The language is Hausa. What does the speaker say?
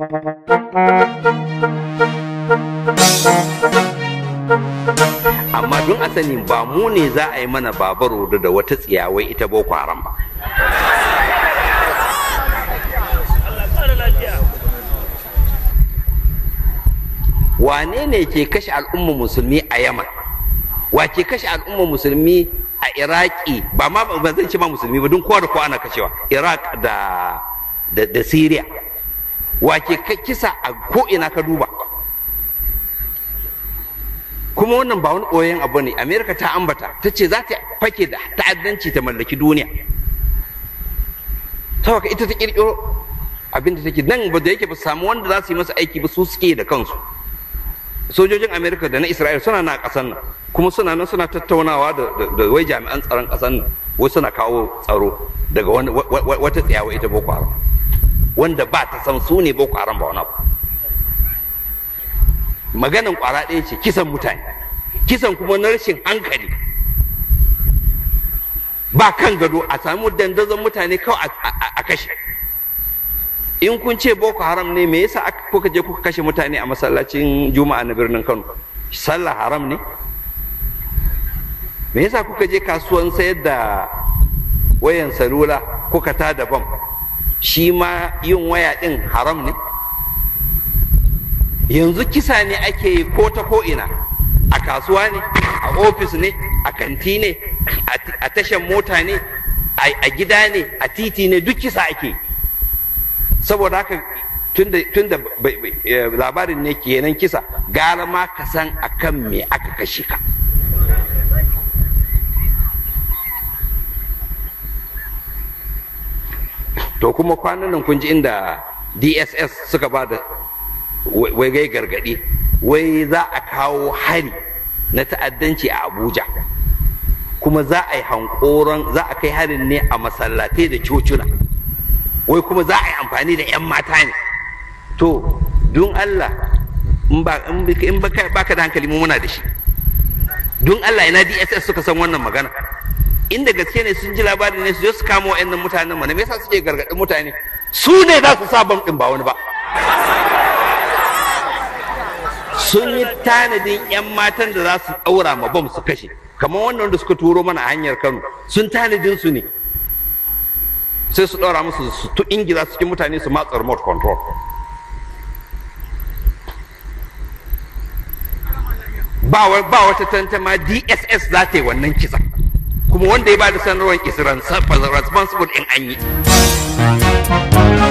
amma don a sani ba mu ne za a yi mana babaro da wata tsiyawai ita boko haram ba wane ne ke kashe al'ummar musulmi a yaman wa ke kashe al'ummar musulmi a iraki ba ma ba zan ce ma musulmi ba don kowa da kowa ana kashewa iraq da da, da syria wa ke kisa a ko'ina ka duba kuma wannan ba wani ɓoyen abu ne amerika ta ambata ta ce za ta fake da ta'addanci ta mallaki duniya saboda ita ta kirkiro abin da take nan ba da yake ba samu wanda za su yi masa aiki ba su suke da kansu sojojin amerika da na isra'il suna na ƙasar nan kuma suna nan suna tattaunawa da wai jami'an tsaron ƙasar nan wai suna kawo tsaro daga wata tsayawa ita boko haram wanda ba ta san su ne boko haram ba wani abu maganan kwara ɗaya ce kisan mutane kisan kuma na rashin hankali ba kan gado a samu dandazon mutane kawai a kashe in kun ce boko haram ne me yasa kuka je kuka kashe mutane a masallacin juma'a na birnin kano sallah haram ne me yasa kuka je kasuwan sayar da wayan salula kuka ta da bam shi ma yin waya din haram ne yanzu kisa ne ake yi ko ta ko ina a kasuwa ne a ofis ne a kanti ne a tashan mota ne a gida ne a titi ne duk kisa ake saboda haka tunda labarin ne kenan kisa gara ma ka san akan me aka kashe ka to kuma kwanan nan kun ji inda dss suka ba da wai gai gargadi wai za a kawo hari na ta'addanci a abuja kuma za a yi hankoron za a kai harin ne a masallatai da cocuna wai kuma za a yi amfani da 'yan mata ne to don allah in ba ka da hankali mu muna da shi don allah ina dss suka san wannan magana inda gaske ne sun ji labarin ne su je su kama wa'annan mutanen mana me yasa suke gargaɗin mutane su ne za su sa bam ɗin ba wani ba sun yi tanadin 'yan matan da za su ɗaura ma bom su kashe kamar wannan da suka turo mana a hanyar kano sun tanadin su ne sai su ɗaura musu su tu ingila cikin mutane su matsa remote control ba wata tantama dss za ta yi wannan kisa kuma wanda ya ba da sanarwar is responsible in an yi